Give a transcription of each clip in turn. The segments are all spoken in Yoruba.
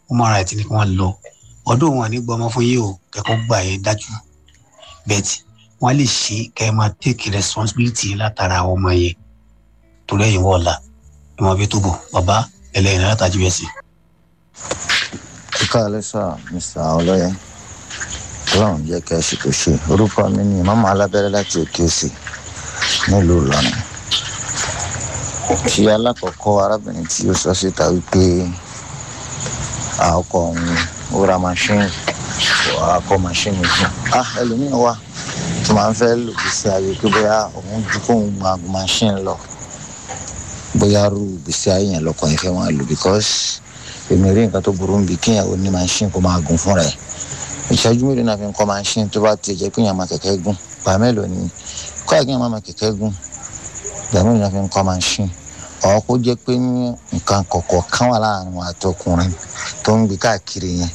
human rights ni kí wọ́n lọ ọdún wọn ní gbọmọ fún yìí o kẹ́kọ̀ọ́ gbà yẹn dájú bẹ́ẹ̀tì wọ́n lè ṣe kẹ́ ẹ máa take responsibility látara àwọn ọmọ yẹn torí ẹ̀yìn wọ̀ọ̀la ẹ máa fi tó bọ̀ bàbá ẹlẹ́yìn náà látàjú bẹ́ẹ̀ sí. kíkọ́ alẹ́sà mr ọlọ́yẹ ọlọ́run jẹ́ kẹ́ ẹ ṣe tó ṣe orúkọ mi ni màmá alábẹ́rẹ́ láti òkè òsì nílùú ìlọrin tí alákọ̀ọ́kọ́ arábìnrin tí ó sọ síta wípé ọkọ òun ó ra machine akọ machine fún ah ẹlòmíràn wà tó máa ń fẹ́ lòdì sí ayé pé bóyá òun ju kóun gba machine lọ bóyá rú gbèsè ayé yẹn lọkọ yẹn fẹ́ máa lò because èmi rí nǹkan tó burú bí kíyàwó ní machine kó máa gùn fúnra ẹ̀ ìṣẹ́jú mélòó náà fi ń kọ́ machine tó bá ti jẹ́ pé yàn máa kẹ̀kẹ́ gùn gbà mélòó ni kọ́ àgbẹ̀ máa máa kẹ̀kẹ́ gùn gbà mélòó náà fi ń kọ́ machine ọ̀ kó jẹ́ pé ní nǹkan kọ̀ọ̀kan kan wà láàrin wọn àtọkùnrin tó ń gbé káàkiri yẹn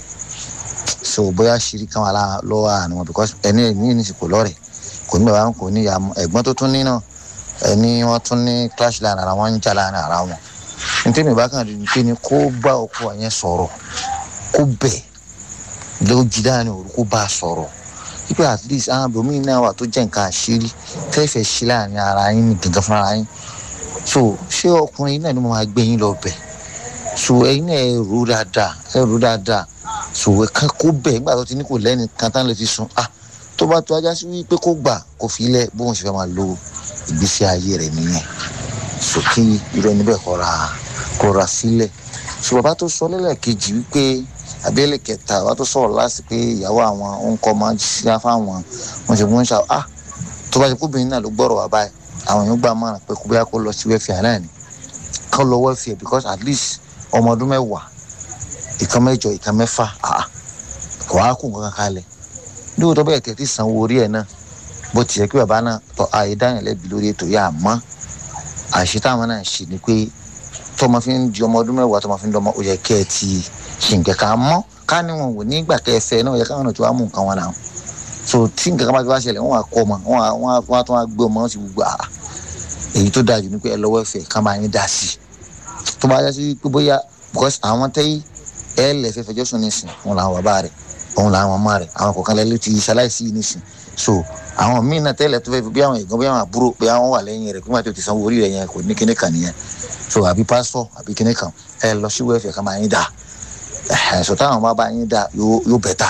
so bóyá ṣírí kan wà lọ́wọ́ àárín wọn because ẹni ẹ̀mí ní ìsìnkú lọ́rẹ̀ kò ní bàbá kò ní ìyá ẹ̀gbọ́n tó tún ní náà ẹni wọ́n tún ní clash láàrin ara wọn ń jà láàrin ara wọn nítorí mi bá kàn rí pé ni kó bá ọkọ yẹn sọ̀rọ̀ kó bẹ̀ lójú dáhùn òru kó bá a sọ̀rọ̀ wípé at least àwọn abòmí náà wà tó jẹ́ nǹkan àṣírí tẹ́fẹ̀ẹ́ ṣí láàrin ara yín ní gàngán fúnra yín so ṣé ọkùnrin náà ni mo máa gbé yín lọ bẹ̀ so ẹ̀yin náà ẹ rò dáadáa ẹ rò dáadáa so ẹ̀ka kó bẹ̀ nígbà tó ti ní kò lẹ́ni kan tán lè fi sùn ah tó bá tó ajá sí wípé kó gbà kó fi lẹ̀ bóun ṣe fẹ́ máa lo ìgbésí ayé rẹ̀ nìyẹn so kí irú ẹni bẹ́ẹ̀ kọ́ra kọ́ra sílẹ̀ so bàbá tó sọ lẹ́lẹ́kejì wípé abẹ́lẹ̀ kẹta bàbá tó sọ̀rọ̀ láti pé ìyàwó àwọn òǹkọ́ máa ń ṣiṣẹ́ fáwọn wọn ṣe fún ṣá ah tó bá ṣe kóbìnrin náà ló gbọ́rọ̀ wá báyìí àwọn èèyàn gbà mọ́ràn pé kó bóyá kó lọ sí wẹ́fìà náà ni kó lọ wẹ́fìà because at least ọmọ ọdún mẹ́wàá ìkan mẹ́jọ ìkan mẹ́fà ah kò wá kó nǹkan kalẹ̀ lóòótọ́ bẹ́ẹ̀ tẹ̀ tí sanwó orí ẹ̀ náà bó ti yẹ kí bàbá náà tọ́ ààyè dáhùn lẹ́bi lórí ètò yà á mọ́ àṣẹ táwọn náà ṣe ni pé tọmọ fi ń di ọmọ ọdún mẹ́wàá tọmọ fi ń dọmọ ó yẹ kẹ́ ẹ ti ṣe nǹkan kan mọ́ ká ní wọn wò nígbà kẹfẹ náà ó yẹ káwọn náà ti wá mú nǹkan wọn náà so tí nǹkan kan bá ti wá ṣẹlẹ̀ wọ́n wá kọ́ ọmọ wọ́n á tún wá gbé ọmọ wọn ti gbogbo àá èyí tó dájú ni pé ẹ lọ́wọ́ ẹ̀fẹ̀ ká máa yín dá sí i tó bá yá sí pé bóyá because àwọn tẹ́yí ẹ lẹ̀ fẹ́ fẹjọ́ sùn nísìn òun làwọn bàbá rẹ̀ òun làwọn ọmọ rẹ̀ àwọn kọ̀ọ̀kan lẹ́lẹ́ ti ṣaláìsí nísìn so àwọn míì náà tẹ́lẹ̀ tó fẹ́ fi bí àwọn ẹ̀gbọ́n bí àwọn àbúrò bí àwọn wà lẹ́yìn rẹ̀ pé wọ́n ti sanwó orí rẹ̀ yẹn kò ní kíní kan nìyẹn so àbí pásítọ̀ àbí kíní kan ẹ lọ sí wẹ́ẹ̀fẹ̀ ká máa yín dá ẹ̀ sọ táwọn bá bá yín dá yóò bẹ̀ta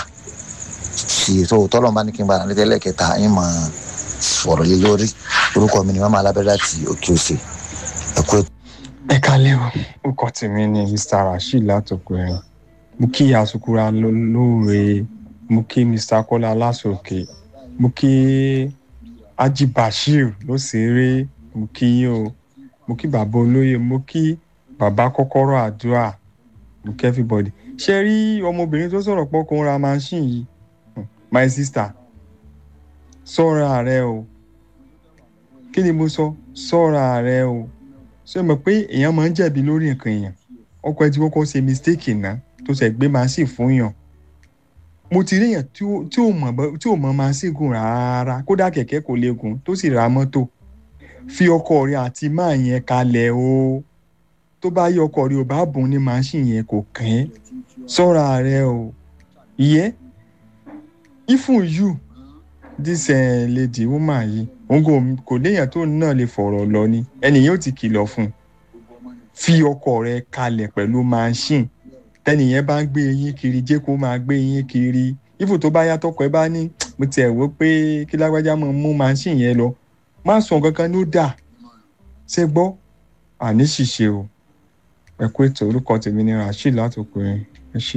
sì tó tọ́lọ̀ bá ní kí n bá ní tẹ́lẹ̀ kẹta yín mọ̀ sọ̀rọ̀ lé lórí orúkọ mi ni mama alábẹ́rẹ́ láti òkè òsè ẹ̀kú ètò. ẹ kálẹ̀ o orúkọ tèmi ni mr rasheed látòkùnrin mo kí asukura lóore mo kí mr kọ́lá lásòkè mo kí ají bashir lóṣèré mo kí yín o mo kí bàbá olóyè mo kí bàbá kọ́kọ́rọ́ àdúrà mo kí everybody ṣe rí ọmọbìnrin tó sọ̀rọ̀ pọ̀ kó ń ra machine yìí my sister sọ́ra rẹ o kí ni mo sọ sọ́ra rẹ o ṣé o mọ̀ pé èèyàn máa ń jẹ̀bi lórí nǹkan èèyàn ọkọ ẹ ti kọ́kọ́ ṣe mistake náà tó ṣe gbé machine fún yàn mo ti rí èèyàn tí ò mọ̀ tí ò mọ̀ machine gùn rárá kódà kẹ̀kẹ́ kò lè gùn tó sì ra mọ́tò fi ọkọ rẹ àti máa yẹn kalẹ̀ o tó bá yẹ ọkọ rẹ ò bá bùn ní machine yẹn kò kàn ẹ́ sọ́ra rẹ o ìyẹn even you this uh, lady woman yìí òun kò kò léèyàn tó náà lè fọ̀rọ̀ lọ ni ẹnìyẹn ò ti kìlọ̀ fún un fi ọkọ rẹ kalẹ̀ pẹ̀lú machine tẹnìyẹn bá ń gbé eyín kiri jẹ́ kó máa gbé eyín kiri ifo tó bá yàtọ̀ kọ́ ẹ bá ní mo tiẹ̀ wò pé kí lágbájá máa mú machine yẹn lọ má sọ kankan ló dà ṣe gbọ́ àní ṣìṣe o ẹ kú ètò orúkọ tèmi ni rasheed látòkùnrin ẹ ṣé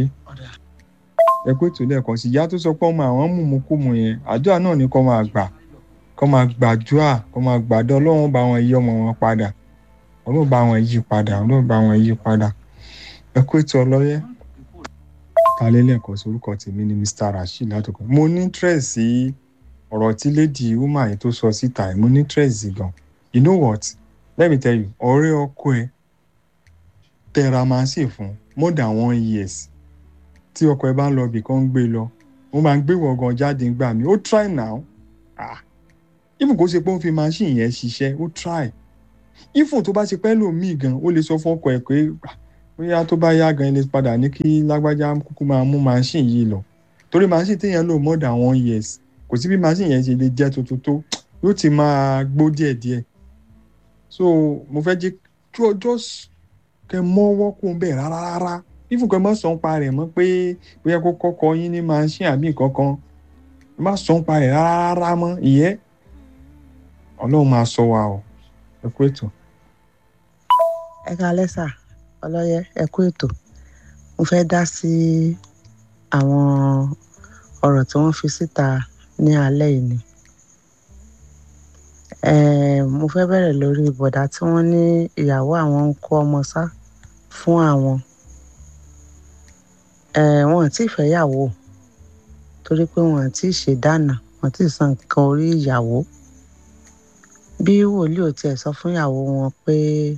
ẹ kó ètò lẹ́ẹ̀kan sí ìyá tó sọ pé ọmọ àwọn mùmùkùmù yẹn àdúrà náà ni kó máa gbà kó máa gbàdúrà kó máa gbàdọ́ ọlọ́run bá wọn yí ọmọ wọn padà ọlọ́run bá wọn yí padà ọlọ́run bá wọn yí padà ẹ kó ètò ọlọ́yẹ. kálẹ̀ lẹ́ẹ̀kan sí orúkọ tèmi ni mr rasheed látòkọ mo ní interest sí ọ̀rọ̀ tí lady woman yìí tó sọ síta mo ní interest sí gan you know what let me tell you ọ̀rẹ́ ọkọ ẹ tẹra máa ṣe fún more than one years tí ọkọ ẹ bá ń lọ ibì kan ń gbé lọ wọn máa ń gbé wọgàn jáde gbà mí ó try now ah even kó ṣe pé ó fi machine yẹn ṣiṣẹ́ ó try even tó bá ṣe pẹ́ lòmíì gan ó lè sọ fún ọkọ ẹ pé bóyá tó bá yá gan ilé padà ní kí lágbájá kúkú máa mú machine yìí lọ torí machine téèyàn lò more than one years kò sí bí machine yẹn ṣe lè jẹ́ tuntun tó yóò ti máa gbó díẹ̀díẹ̀ so mo fẹ́ jẹ́ kí ọjọ́ kẹ mọ́wọ́ kó ń bẹ̀ rárá rárá ifun kẹ mọ́ sọ ń pa rẹ̀ mọ́ pé bóyá kó kọ́kọ́ yín ní machine àbí nǹkan kan ẹ má sọ ń pa rẹ̀ rárá rárá mọ́ ìyẹn ọlọ́run máa sọ wa o ẹ kú ètò. ẹ káalẹ́ sà ọlọ́yẹ ẹ kú ètò mo fẹ́ dá sí àwọn ọ̀rọ̀ tí wọ́n fi síta ní alẹ́ yìí ni mo fẹ́ bẹ̀rẹ̀ lórí bọ̀dá tí wọ́n ní ìyàwó àwọn ń kó ọmọ sá fún àwọn wọn ò tí ì fẹ́yàwó torí pé wọn ò tí ì ṣèdáná wọn ò tí ì san nǹkan orí ìyàwó bí wòlíì ò tiẹ̀ sọ fún ìyàwó wọn pé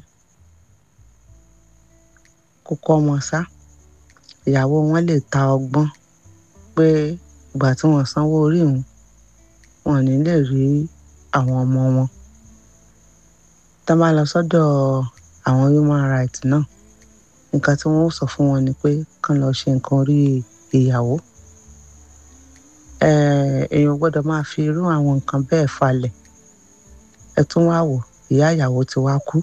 kó kọ́ ọmọ sá ìyàwó wọn lè ta ọgbọ́n pé ìgbà tí wọ́n sanwó orí òun wọn ò ní lè rí àwọn ọmọ wọn tá a bá lọ sọ́dọ̀ àwọn human rights náà nǹkan tí wọ́n sọ fún wọn ni pé kán lọ ṣe nǹkan orí ìyàwó èèyàn gbọ́dọ̀ máa fi irú àwọn nǹkan bẹ́ẹ̀ falẹ̀ ẹ tún wá wò ìyá ìyàwó ti wá kú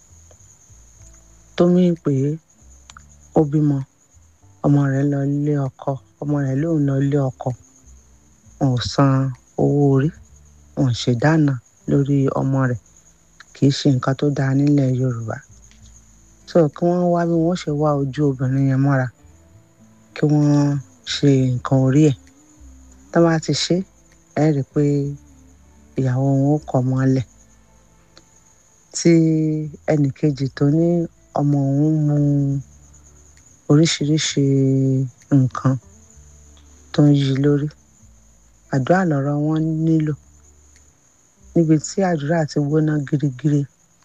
tó mí pé ó bímọ ọmọ rẹ̀ lọ ilé ọkọ ọmọ rẹ̀ lòun lọ ilé ọkọ wọn ò san owó orí wọn ò ṣèdáná lórí ọmọ rẹ̀ kì í ṣe nǹkan tó dáa nílẹ̀ Yorùbá so kí wọ́n wá bí wọ́n ṣe wá ojú obìnrin yẹn mọ́ra kí wọ́n ṣe nǹkan orí ẹ̀ tó bá ti ṣe ẹ rí i pé ìyàwó wọn ó kọ̀ mọ́lẹ̀ tí ẹnìkejì tó ní ọmọ òun mu oríṣiríṣi nǹkan tó ń yí lórí àdúrà lọ̀rọ̀ wọn nílò níbi tí àdúrà ti gbóná girigiri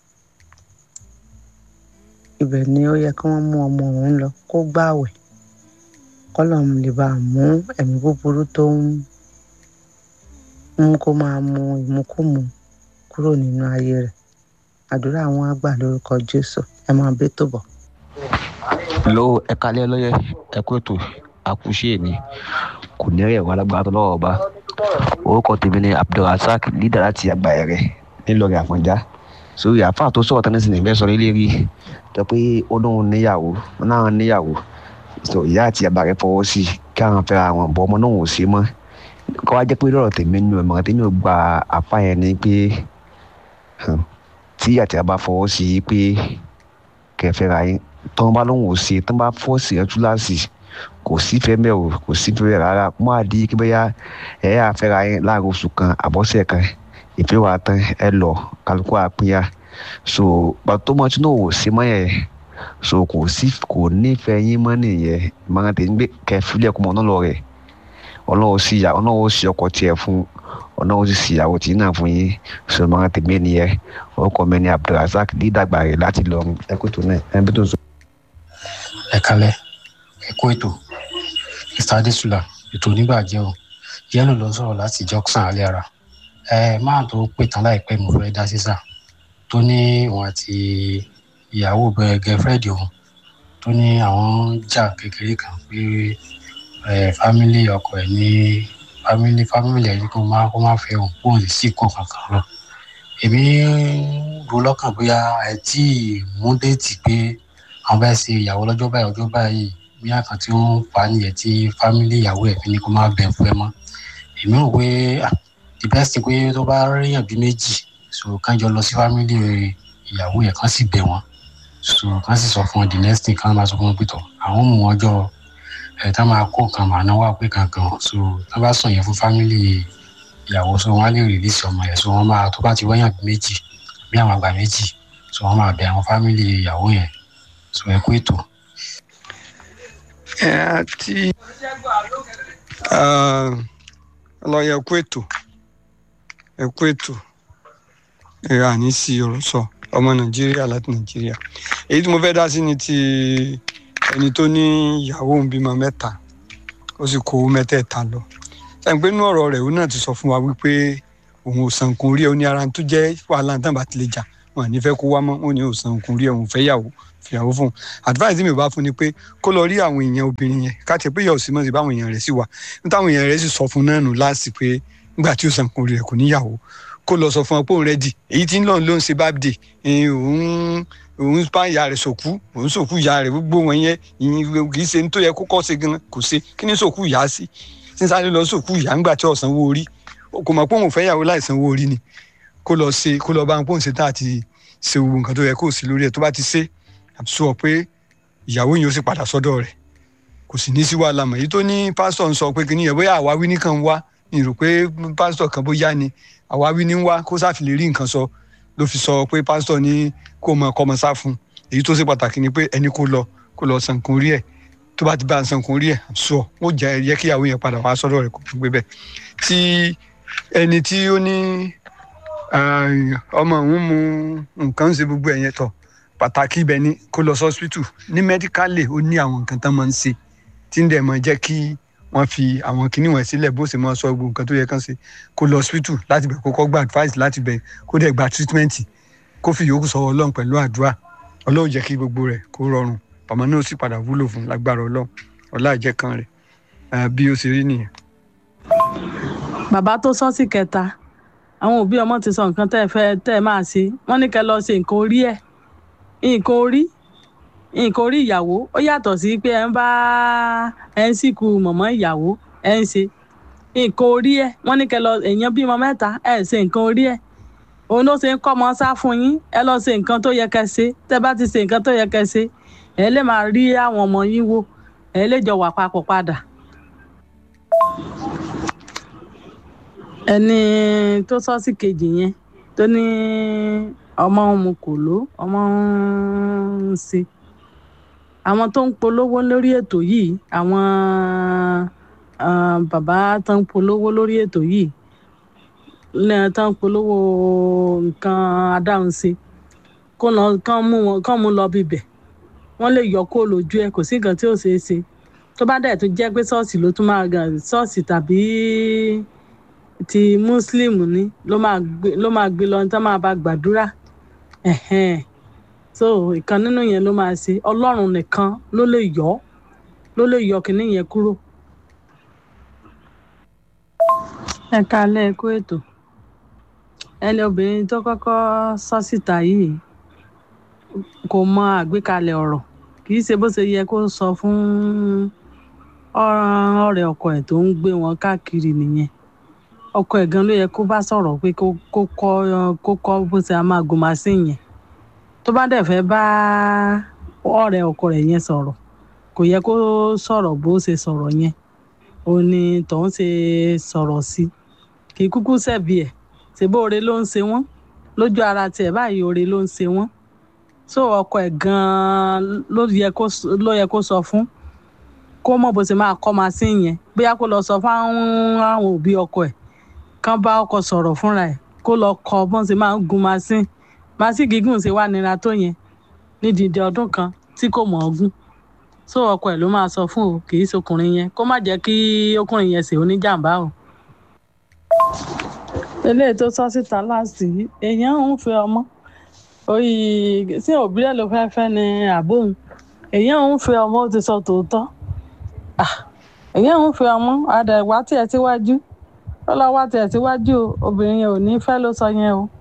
ibẹ̀ ni ó yẹ kí wọ́n mú ọmọ òun lọ kó gbààwẹ̀ kọ́lọ́mù lè bá mú ẹ̀mí búburú tó ń mú kó máa mu ìmukúmu kúrò nínú ayé rẹ̀ àdúrà àwọn àgbà lórúkọ Jésù ẹ máa bẹ́ tó bọ̀. lo ẹ̀ka alẹ́ lọ́yẹ̀ ẹ̀kú ètò àkùṣe ni kò ní rẹ̀ wọ́n alágbára tó lọ́wọ́ ọba orúkọ tèmi ni Abdulrasaq lídà láti àgbà ẹ̀rẹ̀ nílọrin àfọ̀njá sórí àáfàá tó sọ̀rọ̀ tánẹ́sì ní ìfẹ́ sọ nílé rí tó pé ó lóun níyàwó náà níyàwó so ìyá àti bàbá rẹ̀ fọwọ́ sí kí àwọn fẹ́ra àwọn bọ́ ọmọ náà ò sí mọ́ kọ́ wá jẹ́ pé lọ́rọ̀ tèmi nínú ẹ̀mọ́ tèmi ò gba àfa yẹn ni pé tí àti bàbá fọwọ́ sí pé kẹfẹ́ra yín tọ́n bá lóun ò sí tọ́n bá fọ́ọ̀sì ẹ̀ túláàsì kò sí fẹ́ mẹ́ o kò sí fẹ́ rárá mọ́ àdí kí bẹ́yà ẹ̀ yà fẹ́ra yín láàrin oṣù kan àbọ̀sẹ̀ kan ìfẹ́ wa tán ẹ lọ kálukú àpínyà so pàtó mọ́ tí náà ò sí mọ́ yẹn so kò sí kò nífẹ̀ẹ́ yín mọ́ nìyẹn ìmọ̀ràn tèmi gbé kẹfìlẹ̀ kọ́mọ náà lọ rẹ̀ ọlọ́run sí ìyá ọlọ́run sí ọkọ tiẹ̀ fún ọlọ́run sì sí ìyàwó tí náà fún yín so ìmọ̀ràn tèmi nìyẹn orúkọ mi ni Abdulrasaq dídàgbà rẹ̀ láti lọ ẹkú tó náà ẹbí tó sọ. ẹ kalẹ ẹ kú ètò mr adesula ètò onígbàjẹ o yẹlò ló ń sọ̀rọ̀ láti jọksàn alẹ́ ara ẹ máa tó pè tán láìpẹ́ mo fẹ́ dá sísà tó ní òun àti ìyàwó bẹ̀rẹ̀ gẹ́fẹ́rẹ́dì òun tó ní àwọn jà kékeré kan pé fámílì ọkọ ẹ̀ ní fámílì fámílì ẹ̀ ní kó má kó má fẹ́ òun kó lè sí kó kankan lọ èmi ro lọ́kàn bóyá ẹ tí ì mú déètì pé àwọn bá ṣe ìyàwó lọ́jọ́ báyìí ọjọ́ báyìí bí àkàn tí wọ́n fà á nìyẹn tí fámílì ìyàwó ẹ̀ fi ní kó má bẹ̀ fún ẹ mọ́ èmi rò pé the best thing pé tó bá ríyàn bí méjì so kánjọ lọ sí fámílì ìyàwó yẹn kán sì bẹ̀ wọ́n so kán sì sọ fún wọn the next thing kán máa sọ fún wọn pé tọ̀ àwọn mú wọn jọ ẹ̀ tá máa kó nǹkan màá náwó pé kankan so tá bá sọ yẹn fún fámílì ìyàwó so wọn á lè release ọmọ yẹn so wọn máa tó bá ti wáyàn bí méjì bí àwọn àgbà méjì so wọn máa bẹ̀ àwọn fámílì ìyàwó yẹn so ẹ kú ètò. ẹ àti ọlọyẹ kú ètò ẹ kú ètò ẹ àní sí ọ̀rọ̀ sọ ọmọ nàìjíríà láti nàìjíríà èyí tí mo fẹ́ dá sí ni ti ẹni tó ní ìyàwó òun bímọ mẹ́ta ó sì kó mẹ́tẹ̀ẹ̀ta lọ sẹ́yìn pé inú ọ̀rọ̀ rẹ̀ òun náà ti sọ fún wa wípé òun ò san nǹkan orí ẹ̀ ó ní ara tó jẹ́ wàhálà tán bá ti lè jà wọn à ní fẹ́ kó wá mọ́ wọn ní ò san nǹkan orí ẹ̀ òun fẹ́ yàwó fìyàwó fún un advice mi ò bá fún ni pé kó lọ rí àwọn èèyàn obìnrin yẹn káàtì pé yóò sì mọ̀ sí báwọn èèyàn rẹ̀ sì wà nítawọn èèyàn rẹ̀ sì sọ fún náà nù láàsì pé nígbà tí ó san kò rẹ̀ kò níyàwó kó lọ sọ fún ọ pé òun rẹ́dì èyí tí ń lọ́n ló ń ṣe bábìdì òun òun bá ìyá rẹ̀ sòkú òun sòkú ìyá rẹ̀ gbogbo wọn yẹn ìyìn kì í ṣe ní tó yẹ kó kọ́ ṣe gan kò ṣe kí ni sòkú ìyá sí sísáré lọ sòkú ìyá ńgbà tí ọ̀sán wo orí kò mọ̀ pé òun fẹ́ yàwó láìsan owó orí ni kó lọ ṣe kó lọ bá ń pòun ṣe tá àti ṣe gbogbo nǹkan tó yẹ kó sí lórí ẹ̀ tó bá ti ṣe àtúnṣe pé ìyàwó yìí ó sì padà sọ́dọ̀ rẹ̀ kò sì ní sí wàhálà mọ́ èyí tó ní pásítọ̀ ń sọ pé kìnìyàn bóyá àwáwí nìkan wá ní rò pé pásítọ̀ kan bóyá ni àwáwí ní wá kó sáà fi lè rí nǹkan sọ ló fi sọ pé pásítọ̀ ní kó mọ ọkọ ọmọ sá fún èyí tó ṣe pàtàkì ni pé ẹni kó lọ kó lọ san nǹkan orí ẹ̀ tó bá ti bá san nǹkan orí ẹ̀ sọ ó jẹ́ yẹ kí ìyàwó yẹn padà wá sọ́dọ̀ rẹ̀ kó fi gbé bẹ́ẹ̀ tí ẹni tí ó ní ọmọ òun mu nǹkan ṣe gbogbo ẹ̀yẹn tọ̀ pàtàkì ibẹ̀ ni kó lọ sọ́sítù ní mẹ́díkálì ó ní àwọn nǹkan tán máa ń ṣe tí ń dẹ̀ mọ́ jẹ́ kí wọ́n fi àwọn kinní wọn sílẹ̀ bó ṣe máa sọ gbogbo nǹkan tó yẹ kán ṣe kó lọ sọ́sítù láti bẹ̀ kó kọ́ gba advice láti bẹ̀ kó dẹ̀ gba treatment kó fi yòókù sọ ọlọ́run pẹ̀lú àdúrà ọlọ́run jẹ́ kí gbogbo rẹ̀ kó rọrùn ọmọ náà sì padà wúlò fún lágbára ọlọ́run ọlá ìjẹ́ kan rẹ̀ bí ó ṣe rí nìyẹn. bàbá tó sọ sí kẹta àwọn òbí ọmọ ti sọ nǹkan tẹ́ ẹ fẹ́ tẹ́ ẹ máa ṣe wọ́n ní kẹ́ lọ ṣe nǹkan orí ẹ̀ nǹkan orí nǹkan orí ìyàwó ó yàtọ̀ sí pé ẹ ń bá ẹ ń sìnkú mọ̀mọ́ ìyàwó ẹ ń ṣe nǹkan orí ẹ̀ wọ́n ní kẹ́ lọ èèyàn bímọ mẹ́ta ẹ ṣe nǹkan orí ẹ̀ òun ló ṣe ń kọ́ ọmọ sá fún yín ẹ lọ ṣe nǹkan tó yẹ kẹ́ ṣe tẹ́ bá ti ṣe nǹkan tó yẹ kẹ́ ṣe ẹ lè máa rí àwọn ọmọ yín wò ẹ lè jọ wà papọ̀ padà. ẹni tó sọ sí kejì yẹn tó ní ọmọ mu kò ló ọmọ ń ṣe àwọn tó ń polówó lórí ètò yìí àwọn bàbá tó ń polówó lórí ètò yìí lẹ́yìn tó ń polówó nǹkan adáhunṣe kó lọ kán mú wọn kán mú lọ bíbẹ̀ wọ́n lè yọ kó lójú ẹ̀ kò sí nǹkan tí ò ṣeé ṣe tó bá dẹ̀ tó jẹ́ pé ṣọ́ọ̀ṣì ló tún máa gàn ṣọ́ọ̀ṣì tàbí ti muslim ni ló máa gbé ló máa gbé lọ tó máa bá gbàdúrà so ìkan nínú yẹn ló máa ṣe ọlọ́run nìkan ló lè yọ ló lè yọ kínní yẹn kúrò. ẹ káalẹ́ ẹ kú ètò ẹni obìnrin tó kọ́kọ́ sọ síta yìí kò mọ àgbékalẹ̀ ọ̀rọ̀ kì í ṣe bó ṣe yẹ kó sọ fún ọ̀rẹ́ ọkọ ẹ̀ tó ń gbé wọn káàkiri nìyẹn ọkọ ẹ̀ gan ló yẹ kó bá sọ̀rọ̀ pé kó kọ́ kó kọ́ bó ṣe máa gun màsín yẹn tó bá dẹ̀ fẹ́ bá ọ̀rẹ́ ọkọ rẹ̀ yẹn sọ̀rọ̀ kò yẹ kó sọ̀rọ̀ bó ṣe sọ̀rọ̀ yẹn òun ni tòun ṣe sọ̀rọ̀ sí kì í kúkú ṣẹ̀bi ẹ̀ ṣèbó oore ló ń ṣe wọ́n lójú ara tiẹ̀ báyìí oore ló ń ṣe wọ́n so ọkọ ẹ̀ gan-an ló yẹ kó ló yẹ kó sọ fún kó mọ̀ bó ṣe máa kọ́ màsín yẹn bóyá kó lọ sọ fún àwọn òbí ọkọ ẹ̀ kán bá ọkọ sọ̀rọ̀ fúnra ẹ̀ kó lọ kọ́ bọ́n ṣe máa ń gun màsín màsín gígùn ṣe wà nira tó yẹn nídìí ọdún kan tí kò mọ̀ ọ́ gùn so ọkọ ẹ̀ ló máa sọ fún o kì í ṣokùnrin yẹn kó má jẹ́ kí ọkùnrin yẹn ṣe oníjàmbá o. eléyìí tó sọ síta láti èèyàn ń fi ọmọ orí sí òbí rẹ̀ ló fẹ́ẹ́ fẹ́ ni àbóhùn èèyàn ń fi ọmọ ó ti sọ tòótọ́ èèyàn ń fi ọmọ àdàgbà tiẹ̀ síwájú ó lọ wá tiẹ̀ síwájú o obìnrin yẹn ò ní fẹ́ ló sọ yẹn o